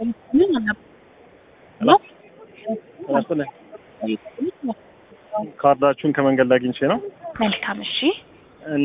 ካርዳችሁን ከመንገድ ላይ አግኝቼ ነው መልካም እሺ እና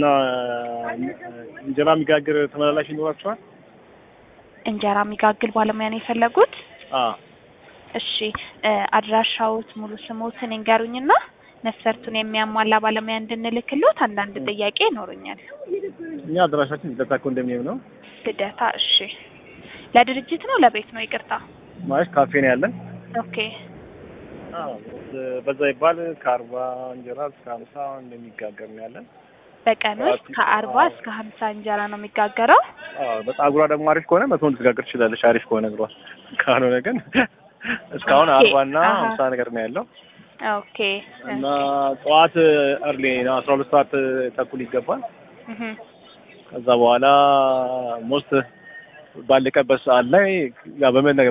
እንጀራ የሚጋግር ተመላላሽ ይኖራችኋል? እንጀራ የሚጋግል ባለሙያ ነው የፈለጉት አዎ እሺ እ አድራሻዎት ሙሉ ስሞትን ይንገሩኝና መስፈርቱን የሚያሟላ ባለሙያ እንድንልክሎት አንዳንድ ጥያቄ ይኖሩኛል እኛ አድራሻችን ልደታ ኮንዶሚኒየም ነው ልደታ እሺ ለድርጅት ነው ለቤት ነው ይቅርታ ማለት ካፌ ነው ያለን። ኦኬ አዎ በዛ ይባል ከአርባ እንጀራ እስከ ሀምሳ እንደሚጋገር ነው ያለን። በቀን ውስጥ ከአርባ እስከ ሀምሳ እንጀራ ነው የሚጋገረው አዎ በፀጉሯ ደግሞ አሪፍ ከሆነ መቶ ልትጋግር ትችላለች። አሪፍ ከሆነ እግሯ ካልሆነ ግን እስካሁን ኦኬ፣ አርባ እና አሀ። ሀምሳ ነገር ነው ያለው ኦኬ እና ጠዋት እርሊ ነው አስራ ሁለት ሰዓት ተኩል ይገባል። እህ ከዛ በኋላ ሞስት ባለቀበት ሰዓት ላይ ያው በመነገ-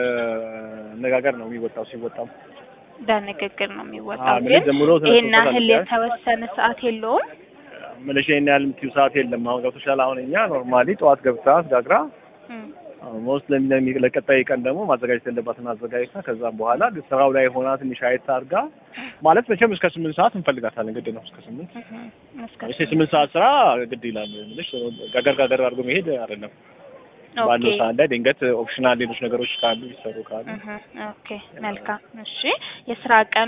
በመነጋገር ነው የሚወጣው። ሲወጣም በንግግር ነው የሚወጣው አዎ፣ ግን ጀምሮ ይሄን ተነስቶ ያህል ታዲያ? የተወሰነ ሰዓት የለውም ምልሽ ይሄን ያህል የምትይው ሰዓት የለም። አሁን ገብቶሻል። አሁን እኛ ኖርማሊ ጠዋት ገብታ አስጋግራ እም፣ ሞስት ለሚ- ለቀጣይ ቀን ደግሞ ማዘጋጀት ያለባትን አዘጋጅታ ከዛም በኋላ ስራው ላይ ሆና ትንሽ አየት አድርጋ ማለት መቼም እስከ ስምንት ሰዓት እንፈልጋታለን። ግድ ነው እስከ ስምንት እህ፣ እስከ እሺ ስምንት ሰዓት ስራ ግድ ይላል። ምልሽ ጋገር ጋገር አድርጎ መሄድ አይደለም። ባለው ኦኬ ሰዓት ላይ ድንገት ኦፕሽናል ሌሎች ነገሮች ካሉ ይሰሩ ካሉ እህ፣ ኦኬ መልካም እሺ የስራ ቀኑ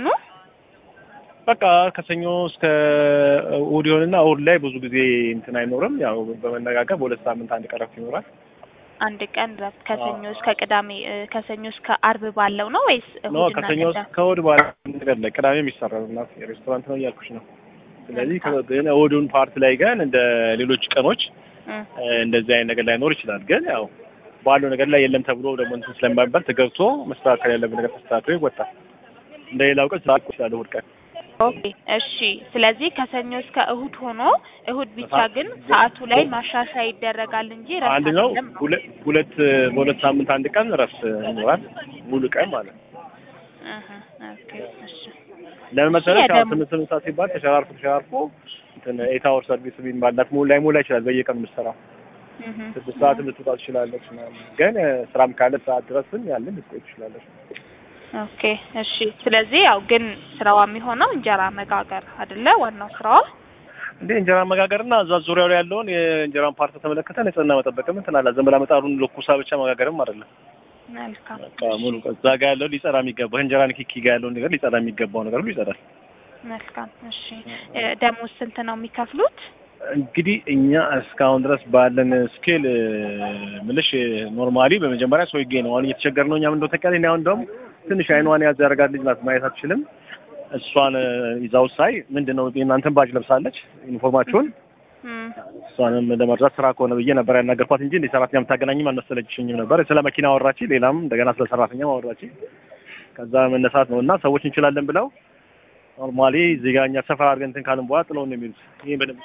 በቃ ከሰኞ እስከ እሑድ ይሆንና እሑድ ላይ ብዙ ጊዜ እንትን አይኖርም። ያው በመነጋገር በሁለት ሳምንት አንድ ቀን እረፍት ይኖራል። አንድ ቀን ረፍት ከሰኞ እስከ ቅዳሜ እ፣ ከሰኞ እስከ አርብ ባለው ነው ወይስ ኖ እሁድና ከሰኞ ቅዳሜ? እስከ እሑድ ባለ ነገር ላይ ቅዳሜ የሚሰራው እና ሬስቶራንት ነው እያልኩሽ ነው። ስለዚህ ከ- ግን እሑዱን ፓርት ላይ ግን እንደ ሌሎች ቀኖች እም፣ እ፣ እንደዚህ አይነት ነገር ላይኖር ይችላል። ግን ያው ባለው ነገር ላይ የለም ተብሎ ደግሞ እንትን ስለማይባል ተገብቶ መስተካከል ያለበት ነገር ተስተካክሎ ይወጣል። እንደ ሌላው ቀን ስራ ይችላል እሑድ ቀን ኦኬ እሺ ስለዚህ ከሰኞ እስከ እሁድ ሆኖ እሁድ ብቻ ግን ሰዓቱ ላይ ማሻሻያ ይደረጋል እንጂ ረፍት አንድ ነው። አይደለም ነው። ሁለት ሁለት በሁለት ሳምንት አንድ ቀን እረፍት ይኖራል። ሙሉ ቀን ማለት ነው። እህ፣ ኦኬ እሺ ለምን መሰለሽ? የደም- አሁን ስምንት ስምንት ሰዓት ሲባል ተሸራርፎ ተሸራርፎ እንትን ኤት አወር ሰርቪስ ቢባላት ሙሉ ላይ ሞላ ይችላል። በየቀኑ የምትሰራው እህ፣ ስድስት ሰዓት ልትወጣ ትችላለች ምናምን። ግን እ፣ ስራም ካለ ሰዓት ድረስም ያለን ልትቆይ ትችላለች። ኦኬ እሺ ስለዚህ ያው ግን ስራዋ የሚሆነው እንጀራ መጋገር አይደለ ዋናው ስራዋ እንዴ እንጀራ መጋገርና እዛ ዙሪያው ላይ ያለውን የእንጀራን ፓርት ተመለከተ ንጽህና መጠበቅም እንትን አለ። ዝም ብላ ምጣዱን ለኩሳ ብቻ መጋገርም አይደለም። መልካም በቃ ሙሉ ቀን እዛ ጋር ያለው ሊጸዳ የሚገባው እንጀራ ንክኪ ጋር ያለውን ነገር ሊጸዳ የሚገባው ነገር ሁሉ ይጸዳል። መልካም እሺ እ፣ ደሞዝ ስንት ነው የሚከፍሉት እንግዲህ እኛ እስካሁን ድረስ ባለን ስኬል ምልሽ ኖርማሊ በመጀመሪያ ሰው ይገኝ ነው። አሁን እየተቸገር ነው። እኛም እንደው ተቀሪ አሁን እንደውም ትንሽ አይኗን ያዝ ያደርጋት ልጅ ናት፣ ማየት አትችልም። እሷን ይዛው ሳይ ምንድን ነው የእናንተን ባጅ ለብሳለች ዩኒፎርማችሁን። እም፣ እሷንም ለመርዳት ስራ ከሆነ ብዬ ነበር ያናገርኳት እንጂ እንደ ሰራተኛ የምታገናኝም አልመሰለችኝም ነበር። ስለ መኪና አወራች፣ ሌላም እንደገና ስለ ሰራተኛ አወራች። ከዛ መነሳት ነው እና ሰዎች እንችላለን ብለው ኖርማሊ እዚህ ጋር እኛ ሰፈር አድርገን እንትን ካልን በኋላ ጥለውን ነው የሚሉት። ይሄ በደንብ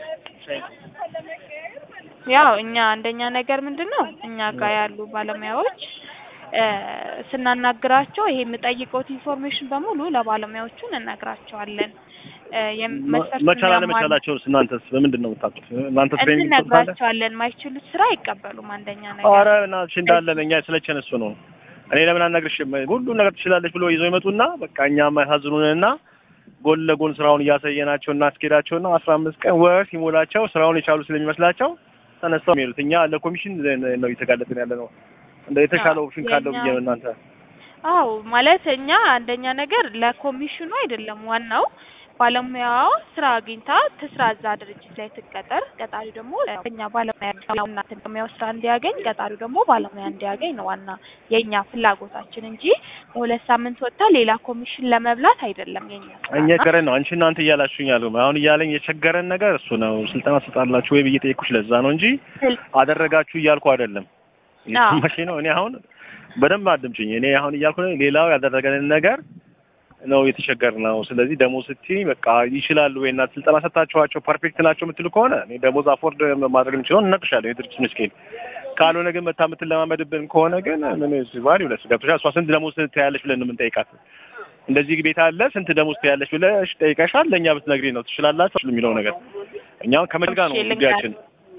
ያው እኛ አንደኛ ነገር ምንድን ነው እኛ ጋር ያሉ ባለሙያዎች እ፣ ስናናግራቸው ይሄ የምጠይቀውት ኢንፎርሜሽን በሙሉ ለባለሙያዎቹ እንነግራቸዋለን እ፣ የም- መስፈርቱን መቻል ያሟሉ- አለመቻላቸውን እናንተስ በምንድን ነው የምታውቁት? እናንተ ትሬኒንግ ትወስዳለ? እንነግራቸዋለን። ማይችሉት ስራ አይቀበሉም። አንደኛ ነገር ኧረ እናትሽ እንዳለን እኛ ስለቸን እሱ ነው። እኔ ለምን አልነግርሽም? ሁሉን ነገር ትችላለች ብሎ ይዘው ይመጡና በቃ እኛ የማያሳዝኑንና ጎን ለጎን ስራውን እያሳየናቸው እናስኬዳቸውና አስራ አምስት ቀን ወር ሲሞላቸው ስራውን የቻሉ ስለሚመስላቸው ተነስተው የሚሄዱት እኛ ለኮሚሽን ነው እየተጋለጥን ያለ ነው። እንደ የተሻለ ኦፕሽን ካለው ብዬ ነው እናንተ አዎ ማለት እኛ አንደኛ ነገር ለኮሚሽኑ አይደለም ዋናው ባለሙያዋ ስራ አግኝታ ትስራ እዛ ድርጅት ላይ ትቀጠር። ቀጣሪው ደግሞ እኛ ባለሙያ ባለሙያው ስራ እንዲያገኝ፣ ቀጣሪው ደግሞ ባለሙያ እንዲያገኝ ነው ዋና የእኛ ፍላጎታችን እንጂ በሁለት ሳምንት ወጥታ ሌላ ኮሚሽን ለመብላት አይደለም የኛ ስራ እኛ እና የቸገረን ነው። አንቺ እናንተ እያላችሁኝ ያሉ አሁን እያለኝ የቸገረን ነገር እሱ ነው። ስልጠና ትሰጣላችሁ ወይ ብዬ ጠየኩሽ። ለዛ ነው እንጂ ስል- አደረጋችሁ እያልኩ አይደለም። እየሰማሽ ነው። እኔ አሁን በደንብ አድምጪኝ። እኔ አሁን እያልኩ ነው ሌላው ያደረገንን ነገር ነው የተቸገር ነው። ስለዚህ ደሞዝ ስትይ በቃ ይችላሉ ወይ እናት ስልጠና ሰጣችኋቸው ፐርፌክት ናቸው የምትሉ ከሆነ እኔ ደሞዝ አፎርድ ማድረግ የምችለው እነግርሻለሁ የድርጅቱን ስኬል። ካልሆነ ግን መታ የምትለማመድብን ከሆነ ግን ምን ሲባል ይውለስ ገብቶሻል። እሷ ስንት ደሞዝ ትያለሽ ብለን ነው የምንጠይቃት። እንደዚህ ቤት አለ ስንት ደሞዝ ትያለሽ ብለሽ ጠይቀሻል። ለእኛ ብትነግሪ ነው ትችላላችሁ የሚለው ነገር እኛውን ከመልጋ ነው እሺ፣ ልንገር። ጉዳያችን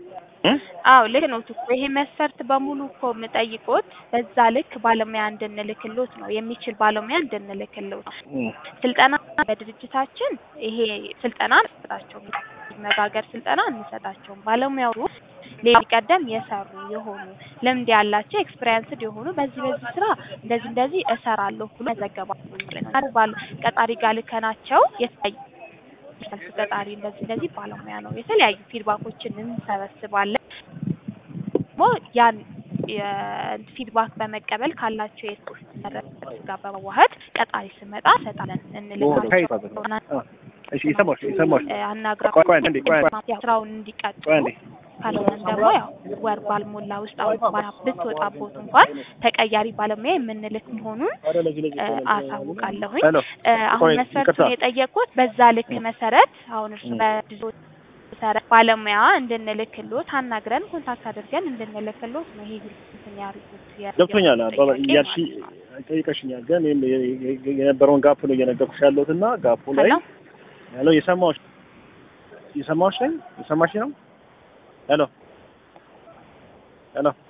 እ? አዎ ልክ ነው እኮ ይሄ መስፈርት በሙሉ እኮ የምጠይቆት በዛ ልክ ባለሙያ እንድንልክሎት ነው የሚችል ባለሙያ እንድንልክሎት ነው። እ። ስልጠና በድርጅታችን ይሄ ስልጠና አንሰጣቸውም። መጋገር ስልጠና አንሰጣቸውም። ባለሙያው ሌላ ቀደም የሰሩ የሆኑ ልምድ ያላቸው ኤክስፒሪየንስድ የሆኑ በዚህ በዚህ ስራ እንደዚህ እንደዚህ እሰራለሁ ብሎ ያዘገባሉ ማለት ነው። ባል ቀጣሪ ጋር ልከናቸው የተለያዩ ቀጣሪ እንደዚህ እንደዚህ ባለሙያ ነው የተለያዩ ፊድባኮችን እንሰበስባለን። ደግሞ ያን የፊድባክ በመቀበል ካላቸው የስር ጋር በመዋሀድ ቀጣሪ ስመጣ ሰጣለን እንልካለን። እሺ የሰማሁሽ የሰማሁሽ አናግራ ቆይ ቆይ አንዴ ቆይ ስራውን እንዲቀጥሉ ቆይ አንዴ ካልሆነም ደግሞ ያው ወር ባልሞላ ውስጥ አሁን ባላ ብትወጣቦት እንኳን ተቀያሪ ባለሙያ የምንልክ መሆኑን እ፣ አሳውቃለሁኝ። ሄሎ እ፣ አሁን ቆይ፣ መስፈርቱን ይቅርታ። የጠየቁት በዛ ልክ መሰረት አሁን እርሱ በድዞ መሰረት ባለሙያ እንድንልክሎት አናግረን ኮንታክት አድርገን እንድንልክሎት ነው። ይሄ እንትን ያሉት የ- ገብቶኛል አባባ ጥያቄ እያልሽ ማለት ነው። ጠይቀሽኛል ግን እኔም የ- የ- የነበረውን ጋፕ ነው እየነገርኩሽ ያለሁት እና ጋፑ ላይ ሄሎ ሄሎ የሰማሁሽ የሰማሁሽ ነኝ የሰማሽ ነው ሄሎ ሄሎ